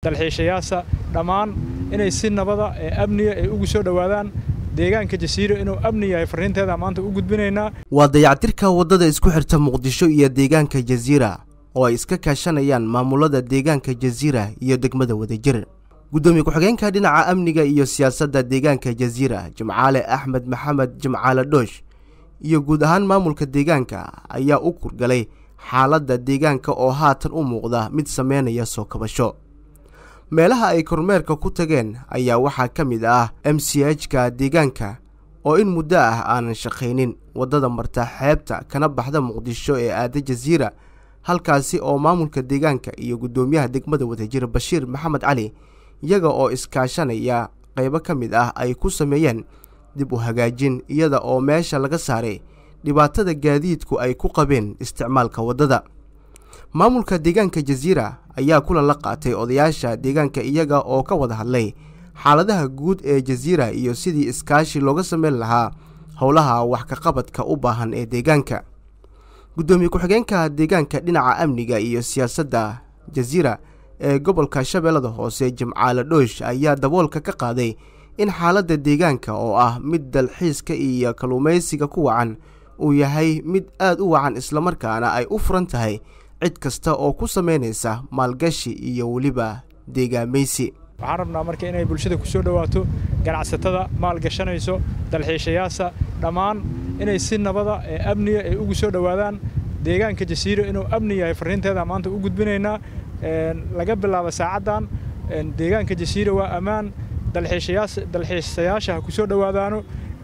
dalxiishayaasha dhammaan inay si nabada ee amniga ay ugu soo dhowaadaan deegaanka jasiiro inuu amni yahay farriinteeda maanta u gudbinaynaa waa dayactirka waddada isku xirta muqdisho iyo deegaanka jasiira oo ay iska kaashanayaan maamulada deegaanka jasiira iyo degmada wadajir guddoomiye ku-xigeenka dhinaca amniga iyo siyaasadda deegaanka jasiira jimcaale axmed maxamed jimcaale dhoosh iyo guud ahaan maamulka deegaanka ayaa u kurgalay xaaladda deegaanka oo haatan u muuqda mid sameynaya soo kabasho meelaha ay kormeerka ku tageen ayaa waxaa ka mid ah m c h-ka deegaanka oo in muddo ah aanan shaqaynin waddada marta xeebta kana baxda muqdisho ee aada jasiira halkaasi oo maamulka deegaanka iyo guddoomiyaha degmada wadajir bashiir maxamed cali iyaga oo iskaashanaya qaybo ka mid ah ay ku sameeyeen dib u hagaajin iyada oo meesha laga saaray dhibaatada gaadiidku ay ku qabeen isticmaalka waddada maamulka deegaanka jasiira ayaa kulan la qaatay odayaasha deegaanka iyaga oo ka wada hadlay xaaladaha guud ee jasiira iyo sidii iskaashi looga sameyn lahaa howlaha wax ka qabadka u baahan ee deegaanka guddoomiye ku-xigeenka deegaanka dhinaca amniga iyo siyaasadda jasiira ee gobolka shabeellada hoose jimcaale dhoosh ayaa daboolka ka qaaday in xaaladda deegaanka oo ah mid dalxiiska iyo kalluumaysiga ku wacan uu yahay mid aad u wacan islamarkaana ay u furan tahay cid kasta oo ku samaynaysa maalgashi iyo weliba deegaamaysi waxaan rabnaa marka inay bulshada ku soo dhowaato ganacsatada maalgashanayso dalxiishayaasha dhammaan inay si nabada ee amniga ay ugu soo dhowaadaan deegaanka jasiiro inuu amni yahay farriinteeda maanta u gudbinaynaa laga bilaabo saacaddan deegaanka jasiiro waa ammaan dalxiisayaasha ha ku soo dhowaadaano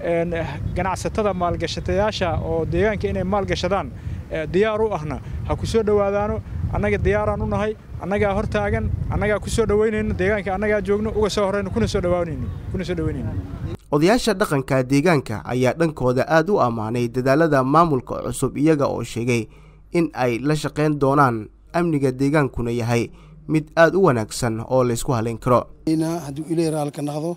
ganacsatada maalgashatayaasha oo deegaanka inay maalgashadaan diyaar u ahna ha ku soo dhowaadaano annaga diyaaraan u nahay annagaa hor taagan annagaa ku soo dhowaynayno deegaanka annagaa joogno uga soo horrayno kuna soo dhowaanayno kuna soo dhowaynayno odayaasha dhaqanka deegaanka ayaa dhankooda aad u ammaanay dadaalada maamulka cusub iyaga oo sheegay in ay la shaqayn doonaan amniga deegaankuna yahay mid aad u wanaagsan oo laysku halayn karo hadduu ilay raalka naqdo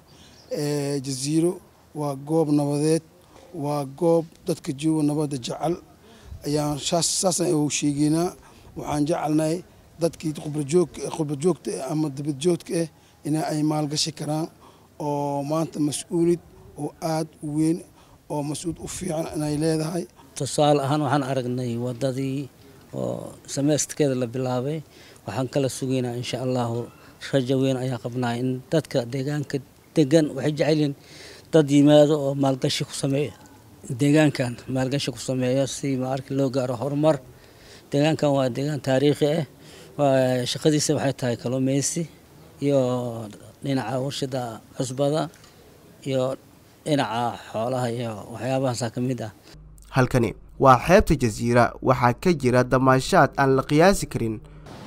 jasiiro waa goob nabadeed waa goob dadka jooga nabadda jecel ayaan saasaan u sheegeynaa waxaan jecelnahay dadkii qurbajoogta ama dibadjoogka ah in ay maalgashi karaan oo maanta mas-uulid oo aad u weyn oo mas-uul u fiican inay leedahay tusaale ahaan waxaan aragnay waddadii oo samaystkeeda la bilaabay waxaan kala sugaynaa insha allahu rajo weyn ayaa qabnaa in dadka deegaanka degan waxay jecelyihiin dad yimaado oo maalgashi ku sameeya deegaankan maalgashi ku sameeya si maarki loo gaaro horumar deegaankan waa deegaan taariikhi ah shaqadiisa waxay tahay kalluumeysi iyo dhinaca warshada cusbada iyo dhinaca xoolaha iyo waxyaabahaasa ka mid ah halkani waa xeebta jasiira waxaa ka jira damaashaad aan la qiyaasi karin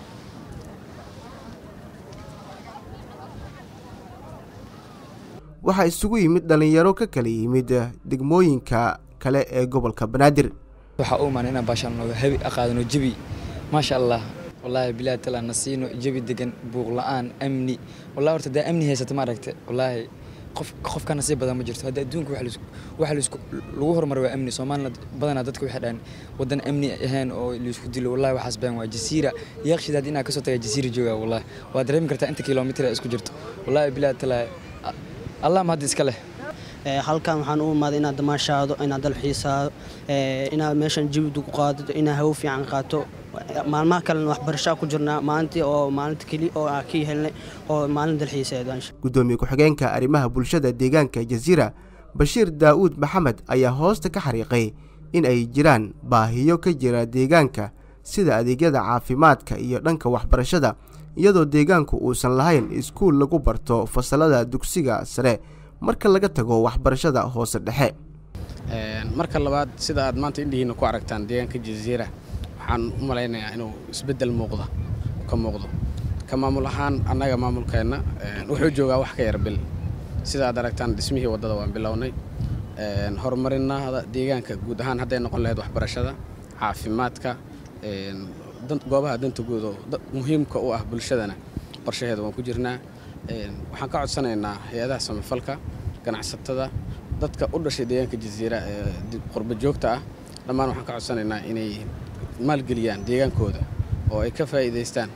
waxaa isugu yimid dhallinyaro ka kala yimid degmooyinka kale ee gobolka banaadir waxaa u imaan inaan baashaan hebi aqaadano jebi maasha allah wallaahi bilaahi taala na siino jebi degan buuq la-aan amni wallahi horta daa amni haysata maaragta wallaahi qof qofka nasiib badan ma jirto hadda adduunka waxa lagu horumar waa amni soomaalina badanaa dadka waxay dhahan waddan amni ahayn oo laisku dilo wallahi waxaas been waa jasiira yaaqshid haddii inaa kasoo taga jasiira jooga wallahi waa dareemi kartaa inta kilomitir ee isku jirto wallahi bilaahi taala allah ma hadda iska leh halkan waxaan u imaaday inaad damaashaado inaad dalxiisaado inaad meeshan jawidu ku qaadato inaad hawo fiican qaato maalmaha kalena waxbarashaa ku jirnaa maalintii oo maalinta keli oo aan ka helnay oo maalin dalxiiseed guddoomiye ku-xigeenka arrimaha bulshada deegaanka jasiira bashiir daa'uud maxamed ayaa hoosta ka xariiqay in ay jiraan baahiyo ka jira deegaanka sida adeegyada caafimaadka iyo dhanka waxbarashada iyadoo deegaanku uusan lahayn iskuul lagu barto fasalada dugsiga sare marka laga tago waxbarashada hoose dhexe marka labaad sida aad maanta indhihiina ku aragtaan deegaanka jasiira waxaan u malaynayaa inuu isbeddel muuqda ka muuqdo ka maamul ahaan annaga maamulkeenna wuxuu joogaa wax ka yar bil sida aad aragtaan dhismihii waddada waan bilownay horumarinada deegaanka guud ahaan hadday noqon lahayd waxbarashada caafimaadka goobaha danta guud oo muhiimka u ah bulshadana qorshaheeda waan ku jirnaa waxaan ka codsanaynaa hay-adaha samafalka ganacsatada dadka u dhashay deegaanka jasiira ee qurba joogta ah dhammaan waxaan ka codsanaynaa inay maalgeliyaan deegaankooda oo ay ka faa'iidaystaan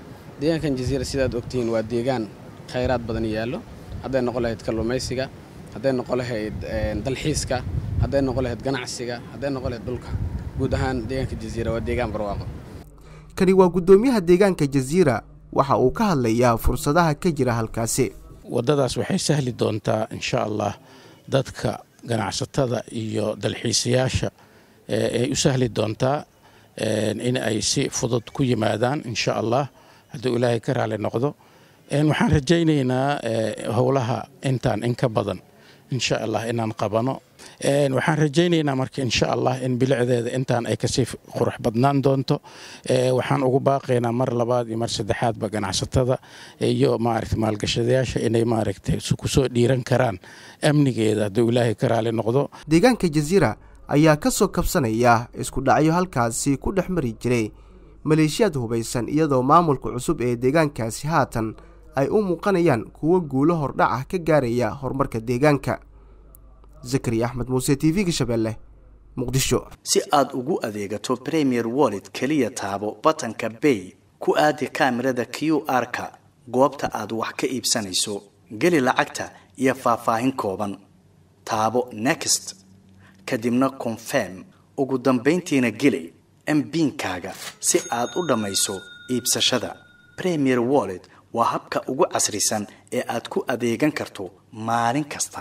deegaankan jasiira sidaad ogtihiin waa deegaan khayraad badan yaallo hadday noqon lahayd kalluumaysiga hadday noqon lahayd dalxiiska hadday noqon lahayd ganacsiga hadday noqon lahayd dhulka guud ahaan deegaanka jasiira waa deegaan barwaaqo kani waa guddoomiyaha deegaanka jasiira waxa uu ka hadlayaa fursadaha ka jira halkaasi waddadaas waxay sahli doontaa insha allah dadka ganacsatada iyo dalxiisayaasha ay u sahli doontaa in ay si fudud ku yimaadaan insha allah hadduu ilaahay ka raali noqdo waxaan rajaynaynaa howlaha intaan in ka badan insha allah inaan qabano waxaan rajaynaynaa marka insha allah in bilicdeeda intaan ay kasii qurux badnaan doonto waxaan ugu baaqaynaa mar labaad iyo mar saddexaadba ganacsatada iyo maaragta maalgashadayaasha inay maaragtay kusoo dhiiran karaan amnigeeda hadduu ilaahay ka raali noqdo deegaanka jasiira ayaa ka soo kabsanaya isku dhacyo halkaasi ku dhex mari jiray maleeshiyaad hubaysan iyadoo maamulka cusub ee deegaankaasi haatan ay u muuqanayaan kuwo guulo hordhaca ka gaaraya horumarka deegaanka zakariya axmed muuse t v-ga shabeelle muqdisho si aad ugu adeegato premier wallet keliya taabo batanka bay ku aadi kaamirada q r-ka goobta aad wax ka iibsanayso geli lacagta iyo faahfaahin kooban taabo next kadibna confirm ugu dambayntiina geli mbiinkaaga si aad u dhammayso iibsashada premier wallet waa habka ugu casrisan ee aad ku adeegan karto maalin kasta